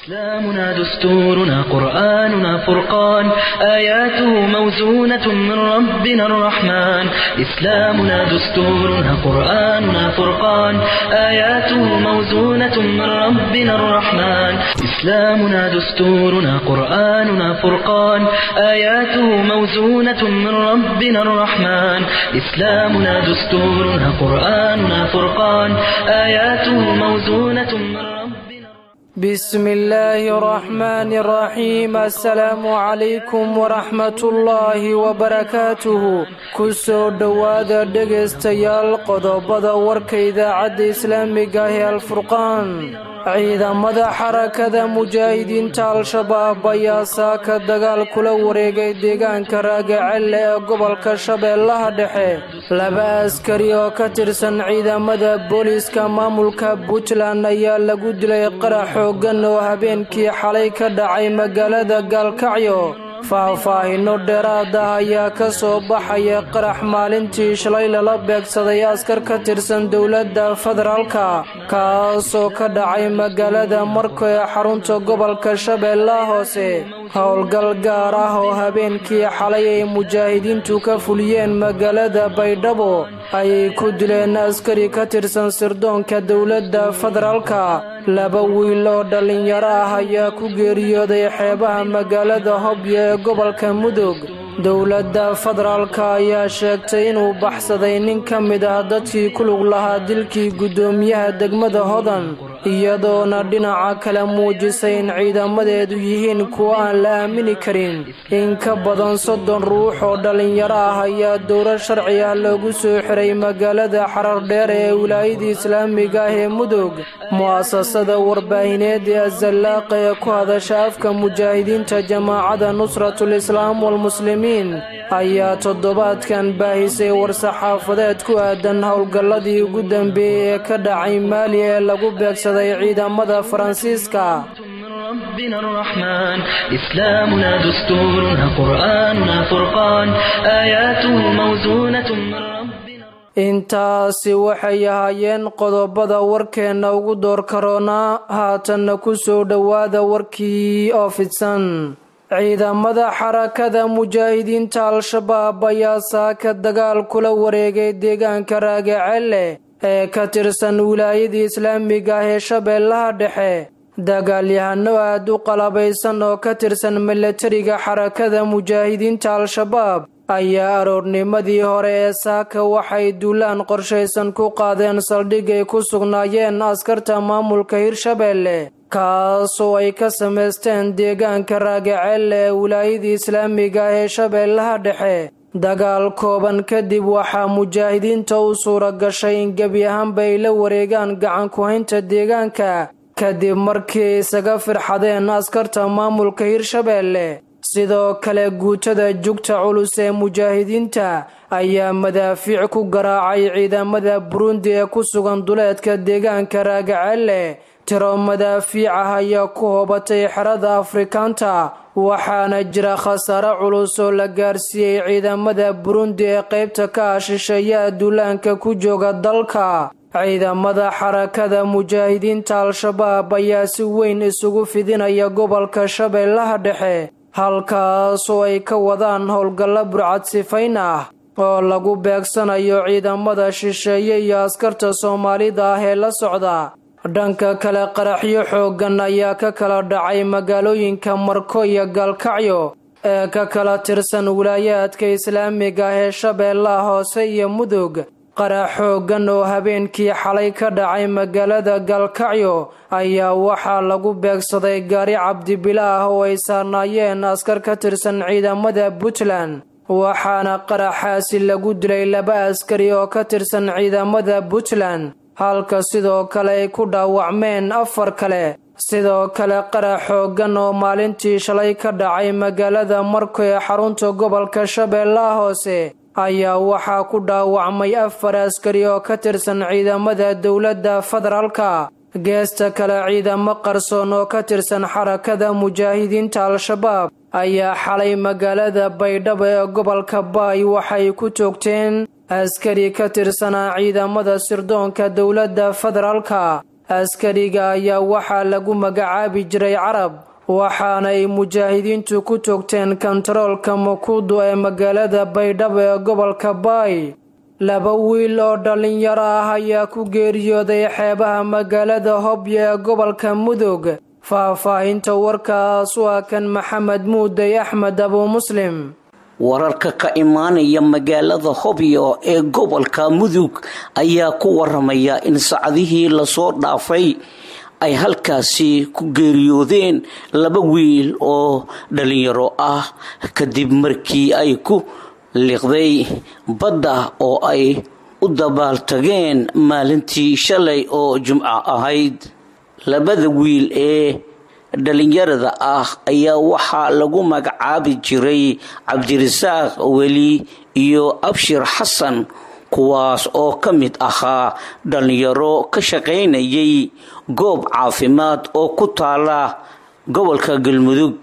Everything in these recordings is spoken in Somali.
إسلامنا دستورنا قرآننا فرقان آياته موزونة من ربنا الرحمن إسلامنا دستورنا قرآننا فرقان آياته موزونة من ربنا الرحمن إسلامنا دستورنا قرآننا فرقان آياته موزونة من ربنا الرحمن إسلامنا دستورنا قرآننا فرقان آياته موزونة من ربنا بسم الله الرحمن الرحيم السلام عليكم ورحمة الله وبركاته kusoo dhowaada dhegaystayaal qodobada warka idaacadda islaamiga ee alfurqaan ciidamada xarakada mujaahidiinta al-shabaab ayaa saaka dagaal kula wareegay deegaanka raagacelle ee gobolka shabeellaha dhexe laba askari oo ka tirsan ciidamada booliiska maamulka puntland ayaa lagu dilay qarax xooggan oo habeenkii xalay ka dhacay magaalada gaalkacyo faahfaahino dheeraad ah ayaa ka soo baxaya qarax maalintii shalay lala beegsaday askar ka tirsan dowladda federaalka kaasoo ka dhacay magaalada marko ee xarunta gobolka shabeellaha hoose howlgal gaar ah oo habeenkii xalay ay mujaahidiintu ka fuliyeen magaalada baydhabo ayay ku dileen askari ka tirsan sirdoonka dowladda federaalka laba wiil oo dhallinyaro ah ayaa ku geeriyooday xeebaha magaalada hobyo ee gobolka mudug dowladda federaalka ayaa sheegtay inuu baxsaday nin ka mid ah dadkii ku lug lahaa dilkii guddoomiyaha degmada hodan iyadoona dhinaca kale muujisay in ciidamadeedu yihiin kuwo aan la aamini karin in ka badan soddon ruux oo dhallinyaro ah ayaa dowlad sharci ah loogu soo xiray magaalada xarardheer ee wilaayada islaamiga ah ee mudug mu'asasada warbaahineed ee azallaaqa ee ku hadasha afka mujaahidiinta jamaacada nusratul islaam walmuslimiin ayaa toddobaadkan baahisay war-saxaafadeed ku aadan howlgalladii ugu dambeeyey ee ka dhacay maali ee lagu beegsaday ciidamada faransiiska ربنا الرحمن إسلامنا دستورنا قرآننا فرقان آياته موزونة من ربنا intaasi waxay ahaayeen qodobada warkeenna ugu door karoonaa haatanna ku soo dhowaada warkii oo fidsan ciidamada xarakada mujaahidiinta al-shabaab ayaa saaka dagaal kula wareegay deegaanka raagacelle ee ka tirsan wilaayadii islaamiga ah ee shabeellaha dhexe dagaalyahano aad u qalabaysan oo ka tirsan milatariga xarakada mujaahidiinta al-shabaab ayaa aroornimadii hore ee saaka waxay duulaan qorshaysan ku qaadeen saldhig ay ku sugnaayeen askarta maamulka hirshabeelle kaasoo ay ka samaysteen deegaanka raagacelle ee wilaayadii islaamiga ah ee shabeellaha dhexe dagaal kooban kadib waxaa mujaahidiinta u suura gashay in gebi ahaanba ay la wareegaan gacan ku-haynta deegaanka kadib markii ay isaga firxadeen askarta maamulka hirshabeelle sidoo kale guutada jugta culus ee mujaahidiinta ayaa madaafiic ku garaacay ciidamada burundi ee ku sugan duleedka deegaanka raagacelle tiro madaafiic ah ayaa ku hoobatay xerada afrikaanta waxaana jira khasaare culus oo la gaarsiiyey ciidamada burundi ee qaybta ka ah shisheeyaha duulaanka ku jooga dalka ciidamada xarakada mujaahidiinta al-shabaab ayaa si weyn isugu fidinaya gobolka shabeellaha dhexe halkaasoo ay ka wadaan howlgallo burcad sifayn ah oo lagu beegsanayo ciidamada shisheeye iyo askarta soomaalida ah ee la socda dhanka kale qaraxyo xooggan ayaa ka kala dhacay magaalooyinka marko iyo gaalkacyo ee ka kala tirsan wilaayaadka islaamiga ah ee shabeellaha hoose iyo mudug qarax xooggan oo habeenkii xalay ka dhacay magaalada gaalkacyo ayaa waxaa lagu beegsaday gaari cabdibila ah oo ay saarnaayeen askar ka tirsan ciidamada puntland waxaana qaraxaasi lagu dilay laba askari oo ka tirsan ciidamada puntland halka sidoo kale ay ku dhaawacmeen afar kale sidoo kale qarax xooggan oo maalintii shalay ka dhacay magaalada marko ee xarunta gobolka shabeellaha hoose ayaa waxaa ku dhaawacmay afar askari oo ka tirsan ciidamada dowladda federaalka geesta kale ciidamo qarsoon oo ka tirsan xarakada mujaahidiinta al-shabaab ayaa xalay magaalada baydhabo ee gobolka baay waxay ku toogteen askari ka tirsanaa ciidamada sirdoonka dowladda federaalka askariga ayaa waxaa lagu magacaabi jiray carab waxaana ay mujaahidiintu ku toogteen kontaroolka makuudu ee magaalada baydhabo ee gobolka baay laba wiil oo dhallinyaro ah ayaa ku geeriyooday xeebaha magaalada hobyo ee gobolka mudug faahfaahinta warkaas waa kan maxamed muuday axmed abuu muslim wararka ka imaanaya magaalada hobyo ee gobolka mudug ayaa ku waramaya in sacdihii lasoo dhaafay ay halkaasi ku geeriyoodeen laba wiil oo dhalinyaro ah kadib markii ay ku liqday badda oo ay u dabaaltageen maalintii shalay oo jumco ahayd labada wiil ee dhalinyarada ah ayaa waxaa lagu magacaabi jiray cabdirasaaq weli iyo abshir xasan kuwaas oo ka mid ahaa dhalinyaro ka shaqaynayay goob caafimaad oo ku taala gobolka galmudug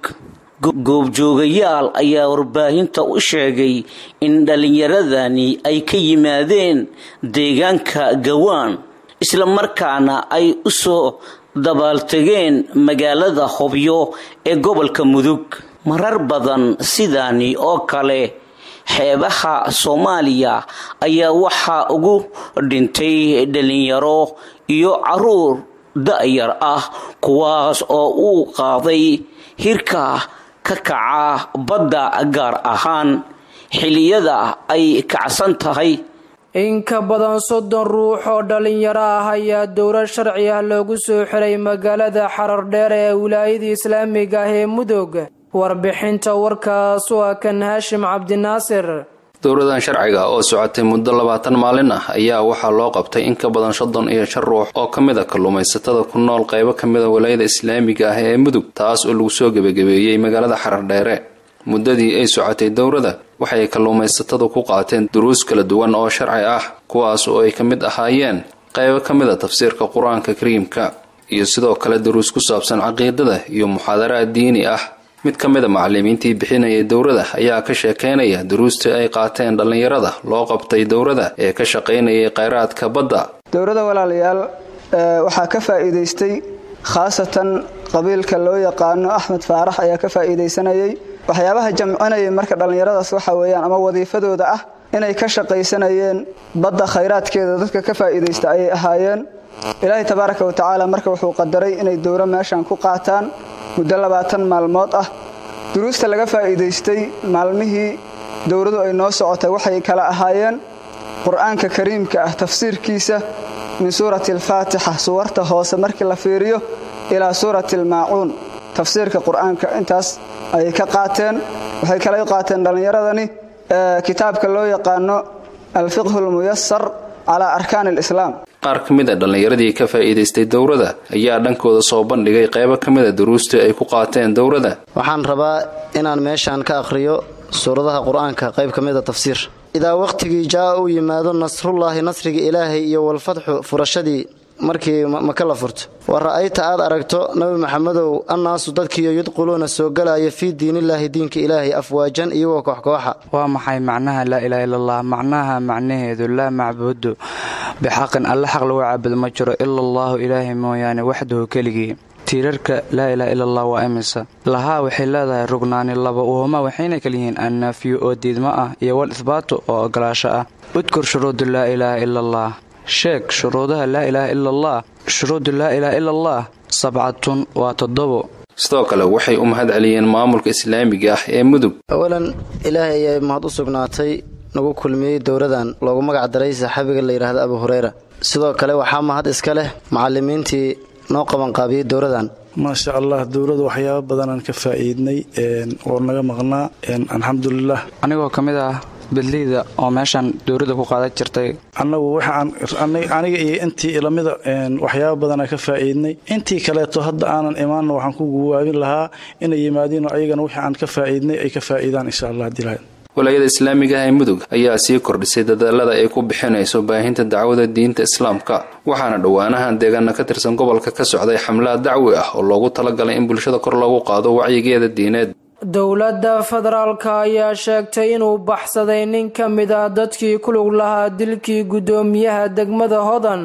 goobjoogayaal ayaa warbaahinta u sheegay in dhalinyaradani ay ka yimaadeen deegaanka gawaan isla markaana ay u soo dabaaltegeen magaalada hobyo ee gobolka mudug marar badan sidaani oo kale xeebaha soomaaliya ayaa waxaa ugu dhintay dhalinyaro iyo caruur da-yar ah kuwaas oo uu qaaday hirka ka kaca badda gaar ahaan xiliyada ay kacsan tahay in ka badan soddon ruux oo dhalinyaro ah ayaa dowlad sharci ah loogu soo xiray magaalada xarar dheer ee wilaayada islaamiga ah ee mudug warbixinta warkaas waa kan haashim cabdinaasir dowladan sharciga oo socotay muddo labaatan maalin ah ayaa waxaa loo qabtay in ka badan soddon iyo shan ruux oo ka mid a kalluumaysatada ku nool qaybo ka mid a walaayada islaamiga ah ee mudug taas oo lagu soo gebagabeeyey magaalada xarar dheere muddadii ay socotay dowladda waxay kalluumaysatadu ku qaateen duruus kala duwan oo sharci ah kuwaas oo ay ka mid ahaayeen qaybo ka mid a tafsiirka qur-aanka kariimka iyo sidoo kale duruus ku saabsan caqiidada iyo muxaadaraad diini ah mid ka mid a macalimiintii bixinayay dowladda ayaa ka sheekeynaya duruustii ay qaateen dhallinyarada loo qabtay dowladda ee ka shaqaynayay kheyraadka badda dowladda walaalayaal waxaa ka faa'iidaystay khaasatan qabiilka loo yaqaano axmed faarax ayaa ka faa'iidaysanayay waxyaabaha jamcinayay marka dhallinyaradaas waxa weeyaan ama wadiifadooda ah inay ka shaqaysanayeen badda khayraadkeeda dadka ka faa'iidaysta ayay ahaayeen ilaahay tabaaraka wa tacaala marka wuxuu qadaray inay dowro meeshan ku qaataan muddo labaatan maalmood ah duruusta laga faa'iidaystay maalmihii dowladu ay noo socotay waxay kala ahaayeen qur-aanka kariimka ah tafsiirkiisa min suurati alfaatixa suwarta hoose markii la fiiriyo ilaa suurati almaacuun tafsiirka qur-aanka intaas ayay ka qaateen waxay kala qaateen dhallinyaradani kitaabka loo yaqaano alfiqhu almuyasar calaa arkaani alislaam qaar ka mid a dhallinyaradii ka faa'iidaystay dowladda ayaa dhankooda soo bandhigay qaybo ka mid a duruustii ay ku qaateen dowladda waxaan rabaa inaan meeshaan ka akhriyo suuradaha qur-aanka qayb ka mid a tafsiir idaa wakhtigii jaa uu yimaado nasrullaahi nasriga ilaahay iyo walfatxu furashadii markii maka la furto wa ra'ayta aad aragto nabi maxamedow annaasu dadkiiyo yudquluuna soo galaya fii diinillaahi diinka ilaahay afwaajan iyagoo kooxkooxa waa maxay macnaha laa ilaaha illallah macnaha macnaheedu laa macbudu bixaqin alle xaq lagu caabudo ma jiro ila allaahu ilaahay mooyaane waxdahu keligii tiirarka laa ilaaha ila allah waa imisa lahaa waxay leedahay rugnaani laba uhuma waxayna kala yihiin annaafiyu oo diidmo ah iyo wal ihbaatu oo ogolaasho ah udkur shuruudu laa ilaaha ila allah sheeg shuruudaha laa ilaaha ila allah shuruudu laa ilaaha ila allah sabcatun waa toddobo sidoo kale waxay u mahad celiyeen maamulka islaamiga ah ee mudug awalan ilaahay ayay mahad u sugnaatay nagu kulmiyey dowladan loogu magac daray saxaabiga la yidhaahda abu hureyra sidoo kale waxaa mahad iska leh macalimiintii noo qabanqaabiyey dowladan maasha allah dowladu waxyaaba badanaan ka faa'iidnay oo naga maqnaa alxamdulilah anigoo ka mid ah bedleyda oo meeshaan dowladda ku qaadan jirtay annagu waxaan aniga iyo intii ilamida waxyaaba badanaa ka faa'iidnay intii kaleeto hadda aanan imaanna waxaan ku guwaabin lahaa inay yimaadiino ayagana wixii aan ka faa'iidnay ay ka faa'iidaan insha allah haddii lahayd walaayada islaamiga ah ee mudug ayaa sii kordhisay dadaalada ay ku bixinayso baahinta dacwada diinta islaamka waxaana dhowaanahan deegaana ka tirsan gobolka ka socday xamlaad dacwi ah oo loogu talagalay in bulshada kor loogu qaado wacyigeeda diineed dowladda federaalka ayaa sheegtay inuu baxsaday nin ka mid ah dadkii ku lug lahaa dilkii guddoomiyaha degmada hodan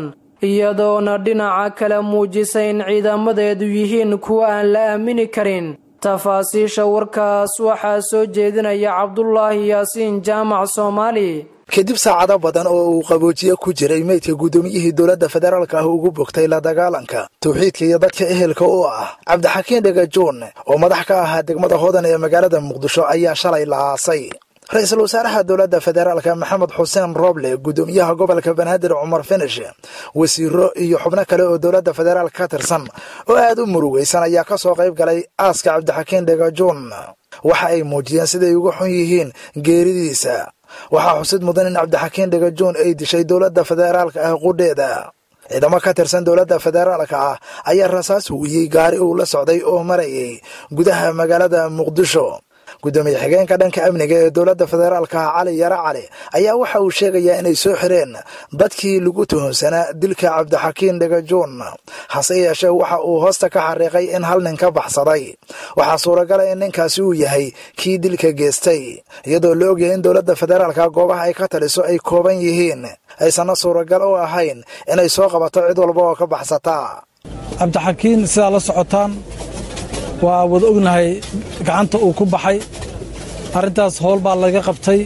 iyadoona dhinaca kale muujisay in ciidamadeedu yihiin kuwa aan la aamini karin tafaasiisha warkaas waxaa soo jeedinaya cabdulaahi yaasiin jaamac soomaali kadib saacado badan oo uu qaboojiye ku jiray meydka guddoomiyihii dowladda federaalka ah ugu bogtay la dagaalanka tawxiidka iyo dadka ehelka u ah cabdixakiin dhagajoon oo madax ka ahaa degmada hodan ee magaalada muqdisho ayaa shalay la aasay ra-iisul wasaaraha dowladda federaalka maxamed xuseen roble guddoomiyaha gobolka banaadir cumar finish wasiiro iyo xubno kale oo dowladda federaalk ka tirsan oo aad u murugaysan ayaa ka soo qayb galay aaska cabdixakiin dhagajoon waxa ay muujiyeen siday uga xun yihiin geeridiisa waxaa xusid mudan in cabdixakiin dhagajoon ay dishay dowladda federaalka ah qudheeda ciidamo ka tirsan dowladda federaalka ah ayaa rasaas huwiyey gaari uu la socday oo marayay gudaha magaalada muqdisho guddoomiye xigeenka dhanka amniga ee dowladda federaalka ah cali yare cali ayaa waxa uu sheegayaa inay soo xireen dadkii lagu tuhunsanaa dilka cabdixakiin dhagajoon hase yeeshee waxa uu hoosta ka xariiqay in hal nin ka baxsaday waxaa suuragala in ninkaasi uu yahay kii dilka geestay iyadoo la ogyahay in dowladda federaalka goobaha ay ka taliso ay kooban yihiin aysanna suuragal u ahayn inay soo qabato cid walba oo ka baxsata cabdixakiin sidaa la socotaan waa wada ognahay gacanta uu ku baxay arrintaas howl baa laga qabtay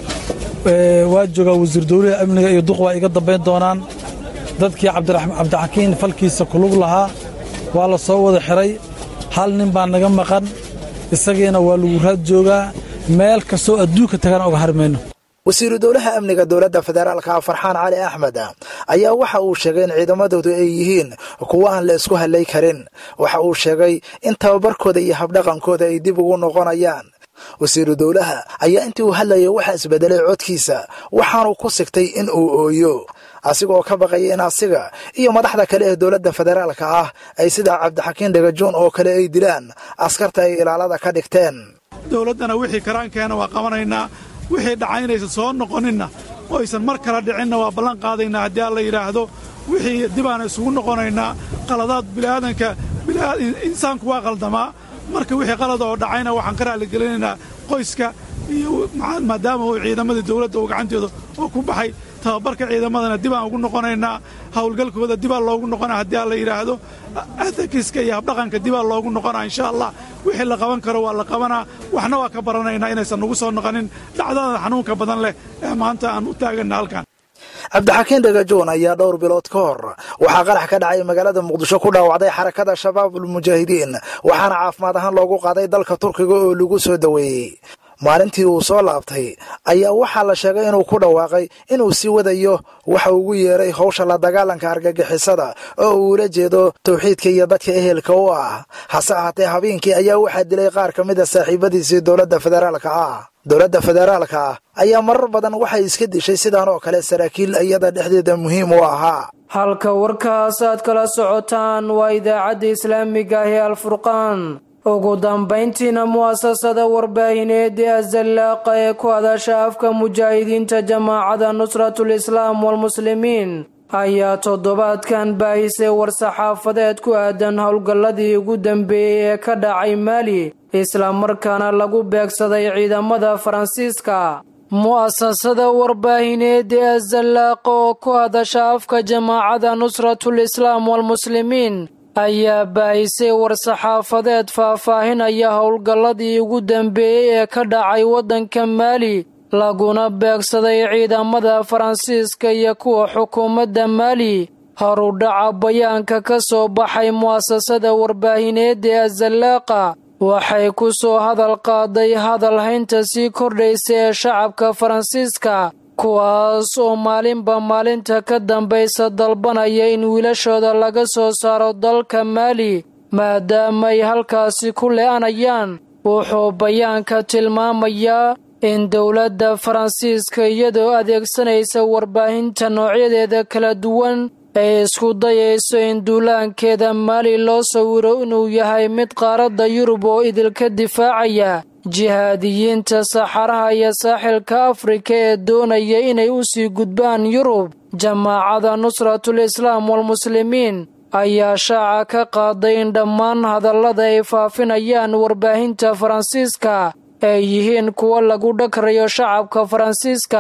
waa joogaa wasiir dawlaha amniga iyo duq waa iga dambayn doonaan dadkii cabdixakiin falkiisa kulug lahaa waa la soo wada xiray hal nin baa naga maqan isagiina waa lagu raad joogaa meel kastoo adduunka tagana oga harmayno wasiiru dowlaha amniga dowladda federaalka farxaan cali axmed ayaa waxa uu sheegay in ciidamadoodu ay yihiin kuwo aan la isku hallay karin waxa uu sheegay in tababarkooda iyo habdhaqankooda ay dib ugu noqonayaan wasiiru dowlaha ayaa intii uu hadlayay waxaa isbedelay codkiisa waxaanuu ku sigtay in uu ooyo asigoo ka baqaya in asiga iyo madaxda kale ee dowladda federaalka ah ay sida cabdixakiin dhagajoon oo kale ay dilaan askarta ay ilaalada ka dhigteen dowladdana wixii karaankeena waa qabanaynaa wixii dhacaynaysa soo noqoninna oo aysan mar kala dhicinna waa ballan qaadaynaa haddii alla yidhaahdo wixii dibaana isugu noqonaynaa qaladaad bini'aadanka insaanku waa qaldamaa marka wixii qalada oo dhacayna waxaan ka raalligelinaynaa qoyska iyo maadaama uu ciidamadii dawladda uu gacantooda oo ku baxay tababarka ciidamadana dibaan ugu noqonaynaa howlgalkooda dibaa loogu noqonaa haddii alla yidhaahdo ethikiska iyo habdhaqanka dibaa loogu noqonaa insha allah wixii la qaban karo waa la qabanaa waxna waa ka baranaynaa inaysan nagu soo noqonin dhacdada xanuunka badan leh ee maanta aan u taaganna halkan cabdixakiin dhagajoon ayaa dhowr bilood ka hor waxaa qarax ka dhacay magaalada muqdisho ku dhaawacday xarakada shabaabulmujaahidiin waxaana caafimaad ahaan loogu qaaday dalka turkiga oo lagu soo daweeyey maalintii uu soo laabtay ayaa waxaa la sheegay inuu ku dhawaaqay inuu sii wadayo waxa ugu yeeray howsha la dagaalanka argagixisada oo uu ula jeedo tawxiidka iyo dadka ehelka u ah hase ahaatee habeenkii ayaa waxaa dilay qaar ka mid a saaxiibadiisii dowladda federaalka ah dowladda federaalka ah ayaa marar badan waxay iska dishay sidaan oo kale saraakiil iyada dhexdeeda muhiim u ahaa halka warkaas aad kala socotaan waa idaacadda islaamiga ah ee alfurqaan ugu dambayntiina mu'asasada warbaahineed ee azallaaqa ee ku hadasha afka mujaahidiinta jamaacada nusratul islaam walmuslimiin ayaa toddobaadkan baahisay war-saxaafadeed ku aadan howlgalladii ugu dambeeyey ee ka dhacay maali islamarkaana lagu beegsaday ciidamada faransiiska mu'asasada warbaahineed ee azallaaqa oo ku hadasha afka jamaacada nusratul islaam walmuslimiin ayaa baahisay war-saxaafadeed faahfaahinaya howlgalladii ugu dambeeyey ee ka dhacay waddanka maali laguna beegsaday ciidamada faransiiska iyo kuwa xukuumadda maali horudhaca bayaanka ka soo baxay mu'asasada warbaahineedda ee azallaaqa waxay ku soo hadal qaaday hadal haynta sii kordhaysa ee shacabka faransiiska kuwaas oo maalinba maalinta ka dambaysa dalbanaya in wiilashooda laga soo saaro dalka maali maadaamaay halkaasi ku le'anayaan wuxuu bayaanka tilmaamayaa in dowladda faransiiska iyadoo adeegsanaysa warbaahinta noocyadeeda kala duwan ay isku dayayso in duulaankeeda maali loo sawiro inuu yahay mid qaaradda yurub oo idilka difaacaya jihaadiyiinta saxaraha iyo saaxilka afrika ee doonaya inay u sii gudbaan yurub jamaacada nusratul islaam walmuslimiin ayaa shaaca ka qaaday in dhammaan hadallada ay faafinayaan warbaahinta faransiiska ay yihiin kuwo lagu dhagrayo shacabka faransiiska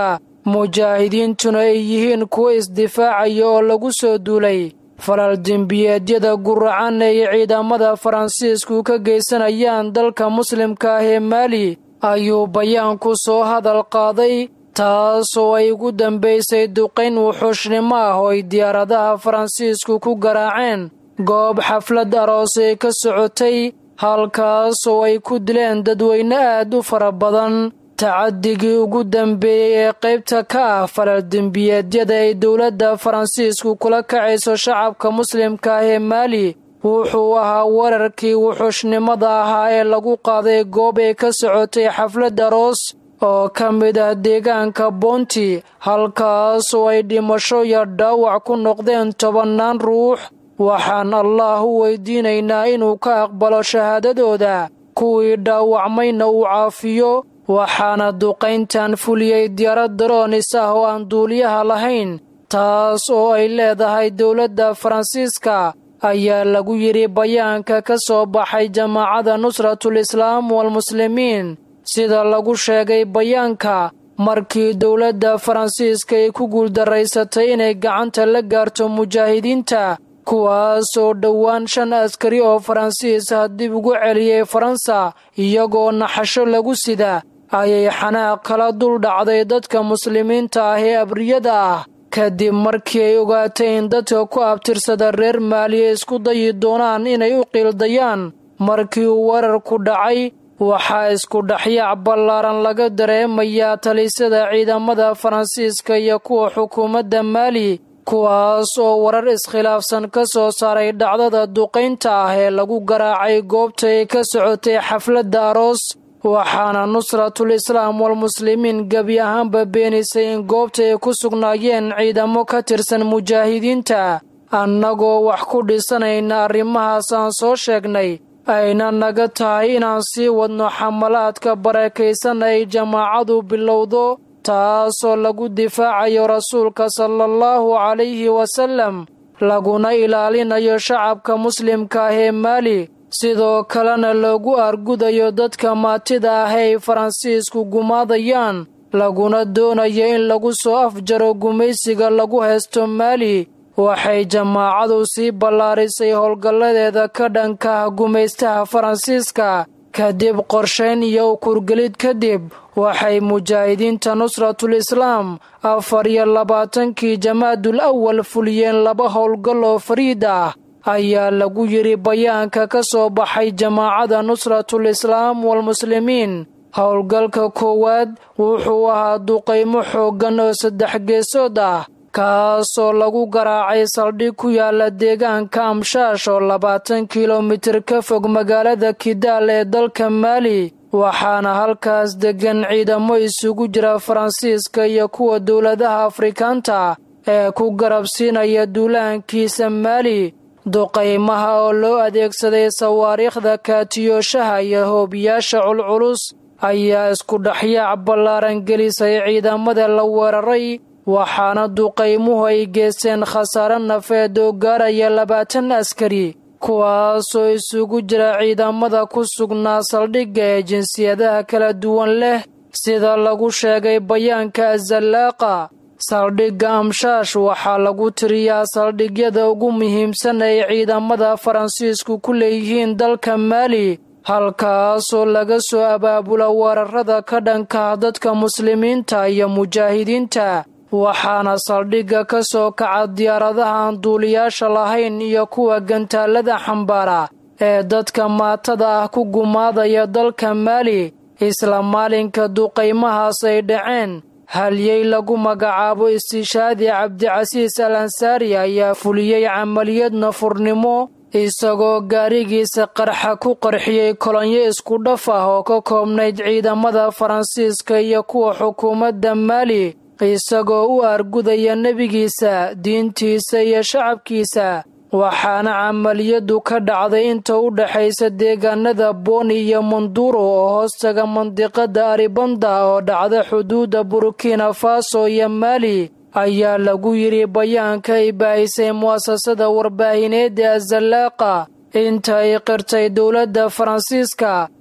mujaahidiintuna ay yihiin kuwo isdifaacaya oo lagu soo duulay falal dembiyeedyada guracan ay ciidamada faransiisku ka geysanayaan dalka muslimka ah ee maali ayuu bayaanku soo hadal qaaday taasoo ay ugu dambaysay duqayn wuxuushnimo ah oo ay diyaaradaha faransiisku ku garaaceen goob xaflad aroos ee ka socotay halkaasoo ay ku dileen dadweyne aad u fara badan tacadigii ugu dambeeyey ee qaybta ka ah falal dembiyeedyada ay dowladda faransiisku kula kacayso shacabka muslimka ah ee maali wuxuu ahaa weerarkii wuxuushnimada ahaa ee lagu qaaday goob ay ka socotay xaflad aroos oo ka mid ah deegaanka boonti halkaasoo ay dhimasho iyo dhaawac ku noqdeen tobannaan ruux waxaan allaah u weydiinaynaa inuu ka aqbalo shahaadadooda kuwii dhaawacmayna uu caafiyo waxaana duqayntan fuliyey diyaarad daroonis ah oo aan duuliyaha lahayn taas oo ay leedahay dowladda faransiiska ayaa lagu yidhi bayaanka ka soo baxay jamaacada nusratul islaam walmuslimiin sida lagu sheegay bayaanka markii dowladda faransiiska ay ku guuldaraysatay inay gacanta la gaarto mujaahidiinta kuwaas oo dhowaan shan askari oo faransiis ah dib ugu celiyey faransa iyagoo naxasho lagu sida ayay xanaaq kala dul dhacday dadka muslimiinta ah ee abriyada ah kadib markii ay ogaatay in dadka ku abtirsada reer maaliya isku dayi doonaan inay u qiildayaan markii uu weerarku dhacay waxaa isku dhexyaac ballaaran laga dareemayaa talisada ciidamada faransiiska iyo kuwa xukuumadda maali kuwaas oo warar iskhilaafsan ka soo saaray dhacdada duqaynta ah ee lagu garaacay goobta ay ka socotay xafladda aroos waxaana nusratul islaam walmuslimiin gebi ahaanba beenisay in goobta ay ku sugnaayeen ciidamo ka tirsan mujaahidiinta annagoo wax ku dhisanayna arrimahaas aan soo sheegnay ayna naga tahay inaan sii wadno xamalaadka barakaysan ay jamaacadu bilowdo taasoo lagu difaacayo rasuulka sala allahu calayhi wasallam laguna ilaalinayo shacabka muslimka ah ee maali sidoo kalena loogu argudayo dadka maatida ah ay faransiisku gumaadayaan laguna doonayo in lagu soo afjaro gumaysiga lagu haysto maali waxay jamaacadu sii ballaarisay howlgalladeeda ka dhanka ah gumaystaha faransiiska kadib qorshayn iyo ukurgelid kadib waxay mujaahidiinta nusratul islaam afar iyo labaatankii jamaadul awal fuliyeen laba howlgal oo fariid ah ayaa lagu yidhi bayaanka ka soo baxay jamaacada nusratul islaam walmuslimiin howlgalka koowaad wuxuu ahaa duqaymo xooggan oo saddex geesood ah kaasoo lagu garaacay saldhig ku yaala deegaanka amshaash oo labaatan kilomitir ka fog magaalada kidaal ee dalka maali waxaana halkaas deggan ciidamo isugu jira faransiiska iyo kuwa dowladaha afrikaanta ee ku garabsiinaya duulaankiisa maali duqaymaha oo loo adeegsaday sawaariikhda kaatiyooshaha iyo hoobiyaasha culculus ayaa isku dhexyaac ballaaran gelisay ciidamada la weeraray waxaana duqaymuhu ay geysteen khasaare nafeed oo gaaraya labaatan askari kuwaasoo isugu jira ciidamada ku sugnaa saldhigga ee jinsiyadaha kala duwan leh sida lagu sheegay bayaanka azallaaqa saldhigga amshaash waxaa lagu tiriyaa saldhigyada ugu muhiimsan ay ciidamada faransiisku ku leeyihiin dalka maali halkaasoo laga soo abaabula weerarada ka dhanka dadka muslimiinta iyo mujaahidiinta waxaana saldhigga ka soo kaca diyaaradahaan duuliyaasha lahayn iyo kuwa gantaalada xambaara ee dadka maatada ah ku gumaadaya dalka maali isla maalinka duqaymahaas ay dhaceen halyey lagu magacaabo istishaadi cabdicasiis al ansaari ayaa fuliyey camaliyad nafurnimo isagoo gaarigiisa qarxa ku qarxiyey kolonyo isku dhaf ah oo ka koobnayd ciidamada faransiiska iyo kuwa xukuumadda maali isagoo u argudaya nebigiisa diintiisa iyo shacabkiisa waxaana camaliyadu ka dhacday inta u dhexaysa deegaanada booni iyo manduro oo hoostaga mandiqada aribanda oo dhacda xuduudda burkina faso iyo maali ayaa lagu yidhi bayaanka ay baahisay mu'asasada warbaahineed ee azallaaqa inta ay qirtay dowladda faransiiska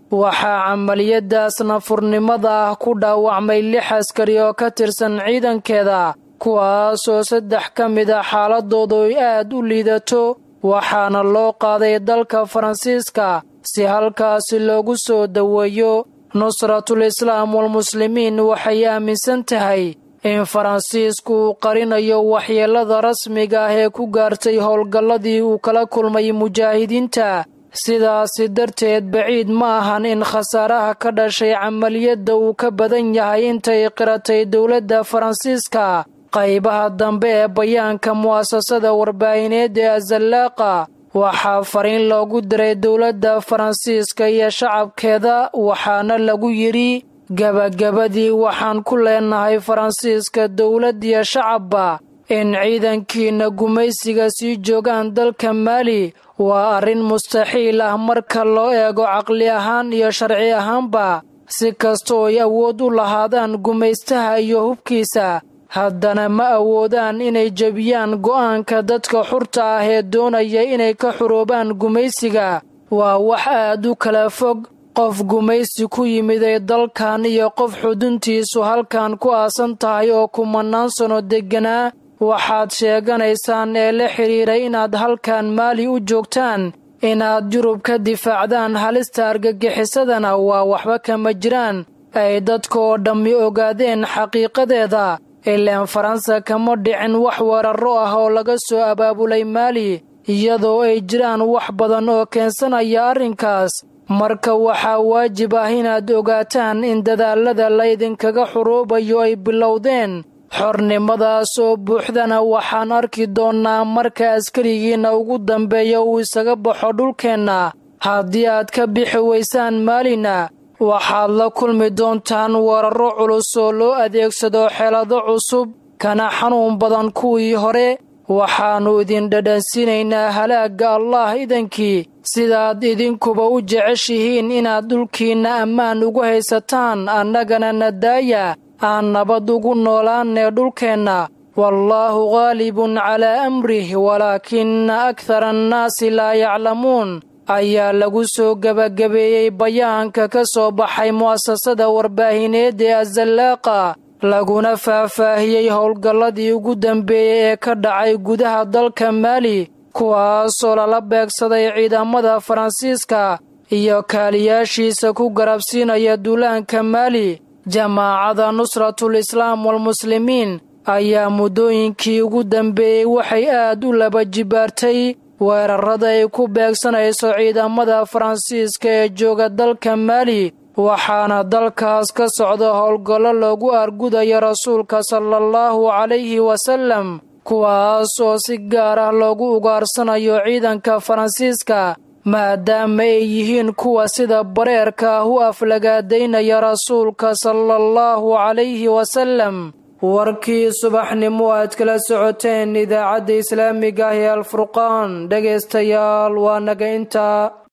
waxaa camaliyadaas nafurnimada ah ku dhaawacmay lix askari oo ka tirsan ciidankeeda kuwaasoo saddex ka mid a xaaladoodu ay aad u liidato waxaana loo qaaday dalka faransiiska si halkaasi loogu soo daweeyo nusratul islaam walmuslimiin waxay aaminsan tahay in faransiisku uu qarinayo waxyeelada rasmiga ah ee ku gaartay howlgalladii uu kala kulmay mujaahidiinta sidaasi darteed baciid ma ahan in khasaaraha ka dhashay camaliyadda uu ka badan yahay intay qiratay dowladda faransiiska qaybaha dambe ee bayaanka mu'asasada warbaahineed ee azallaaqa waxaa fariin loogu diray dowladda faransiiska iyo shacabkeeda waxaana lagu yidhi gebagabadii waxaan ku leenahay faransiiska dowlad iyo shacabba in ciidankiinna gumaysiga sii joogaan dalka maali waa arrin mustaxiil ah marka loo eego caqli ahaan iyo sharci ahaanba si kastoo ay awood u lahaadaan gumaystaha iyo hubkiisa haddana ma awoodaan inay jebiyaan go'aanka dadka xurta ah ee doonaya inay ka xuroobaan gumaysiga waa wax aad u kala fog qof gumaysi ku yimiday dalkan iyo qof xuduntiisu halkan ku aasan tahay oo kumannaan sanno degganaa waxaad sheeganaysaan ee la xidhiiray inaad halkan maali u joogtaan inaad yurub ka difaacdaan halista argagixisadana waa waxba kama jiraan ay dadka oo dhammi ogaadeen xaqiiqadeeda ilaan faransa kama dhicin wax weerarro ah oo laga soo abaabulay maali iyadoo ay jiraan wax badan oo keensanaya arrinkaas marka waxaa waajib ah inaad ogaataan in dadaallada laydinkaga xuruubayo ay bilowdeen xornimadaas oo buuxdana waxaan arki doonnaa marka askarigiinna ugu dambeeya uu isaga baxo dhulkeenna haddii aad ka bixi weysaan maalina waxaad la kulmi doontaan weerarro culus oo loo adeegsado xeelado cusub kana xanuun badan kuwii hore waxaannu idin dhadhansiinaynaa halaagga allah idankii sidaad idinkuba u jeceshihiin inaad dhulkiinna ammaan ugu haysataan annagana nadaaya aan nabad ugu noolaannee dhulkeenna wallaahu qaalibun calaa amrih walaakina akhara annaasi laa yaclamuun ayaa lagu soo gebagabeeyey bayaanka ka soo baxay mu'asasada warbaahineed ee azallaaqa laguna faahfaahiyey howlgalladii ugu dambeeyey ee ka dhacay gudaha dalka maali kuwaasoo lala beegsaday ciidamada faransiiska iyo kaaliyaashiisa ku garabsiinaya duulaanka maali jamaacada nusratul islaam walmuslimiin ayaa muddooyinkii ugu dambeeyey waxay aad u laba jibaartay weerarrada ay ku beegsanayso ciidamada faransiiska ee jooga dalka maali waxaana dalkaas ka socda howlgallo loogu argudayo rasuulka sala allahu calayhi wasallam kuwaas oo si gaar ah loogu ugaarsanayo ciidanka faransiiska maadaama ay yihiin kuwa sida bareerka ah u aflagaadaynaya rasuulka sala allahu calayhi wasallam warkii subaxnimo aad kala socoteen idaacadda islaamiga ah ee alfurqaan dhegaystayaal waa naga intaa